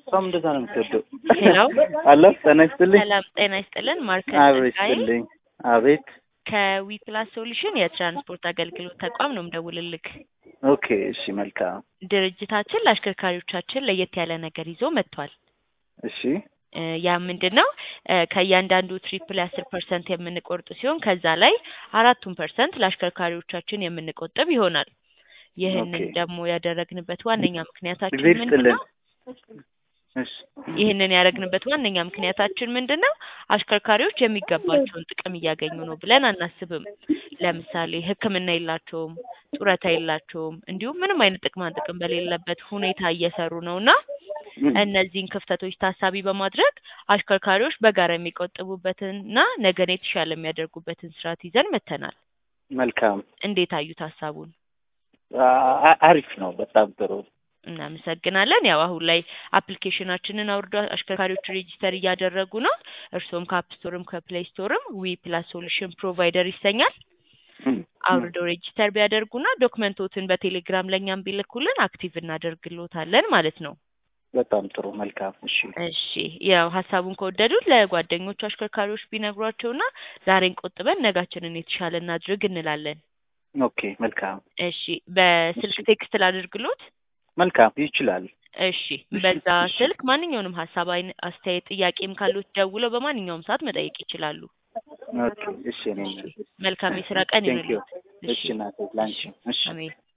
እሷም እንደዛ ነው የምትወደው። ሄሎ አሎ ጤና ይስጥልኝ። ሰላም ጤና ይስጥልን። ማርከስ አቤት ጸጋዬ ይስጥልኝ። አቤት ከዊፕላስ ሶሉሽን የትራንስፖርት አገልግሎት ተቋም ነው የምደውልልክ። ኦኬ እሺ መልካም ድርጅታችን ለአሽከርካሪዎቻችን ለየት ያለ ነገር ይዞ መጥቷል። እሺ እ ያ ምንድን ነው እ ከእያንዳንዱ ትሪፕ ላይ አስር ፐርሰንት የምንቆርጥ ሲሆን ከዛ ላይ አራቱን ፐርሰንት ለአሽከርካሪዎቻችን የምንቆጥብ ይሆናል። ይህንን ኦኬ። ደግሞ ያደረግንበት ዋነኛ ምክንያታችን ጊዜ ምንድን ይስጥልን። ነው? እሺ ይህንን ያደረግንበት ዋነኛ ምክንያታችን ምንድን ነው? አሽከርካሪዎች የሚገባቸውን ጥቅም እያገኙ ነው ብለን አናስብም። ለምሳሌ ሕክምና የላቸውም፣ ጡረታ የላቸውም፣ እንዲሁም ምንም አይነት ጥቅማ ጥቅም በሌለበት ሁኔታ እየሰሩ ነው እና እነዚህን ክፍተቶች ታሳቢ በማድረግ አሽከርካሪዎች በጋራ የሚቆጥቡበትንና ነገን የተሻለ የሚያደርጉበትን ስርዓት ይዘን መጥተናል። መልካም እንዴት አዩት ሀሳቡን? አ- አ- አሪፍ ነው። በጣም ጥሩ። እናመሰግናለን። ያው አሁን ላይ አፕሊኬሽናችንን አውርዶ አሽከርካሪዎች ሬጂስተር እያደረጉ ነው። እርስዎም ከአፕ ስቶርም ከፕሌይ ስቶርም ዊ ፕላስ ሶሉሽን ፕሮቫይደር ይሰኛል። እም፣ አውርደው ሬጂስተር ቢያደርጉና ዶክመንቶትን በቴሌግራም ለእኛም ቢልኩልን አክቲቭ እናደርግሎታለን ማለት ነው። በጣም ጥሩ። መልካም እሺ እሺ ያው ሀሳቡን ከወደዱት ለጓደኞቹ አሽከርካሪዎች ቢነግሯቸውና ዛሬን ቆጥበን ነጋችንን የተሻለ እናድርግ እንላለን። ኦኬ መልካም እሺ በስልክ ቴክስት ላድርግሎት። መልካም ይችላል። እሺ በዛ ስልክ ማንኛውንም ሀሳብ፣ አይን አስተያየት፣ ጥያቄም ካሉት ደውለው በማንኛውም ሰዓት መጠየቅ ይችላሉ። ኦኬ እሺ እኔ መልካም የስራ ቀን ቴንክ ዩ ይሁንልዎት። እሺ እናቴ ላንቺ እሺ አሜን።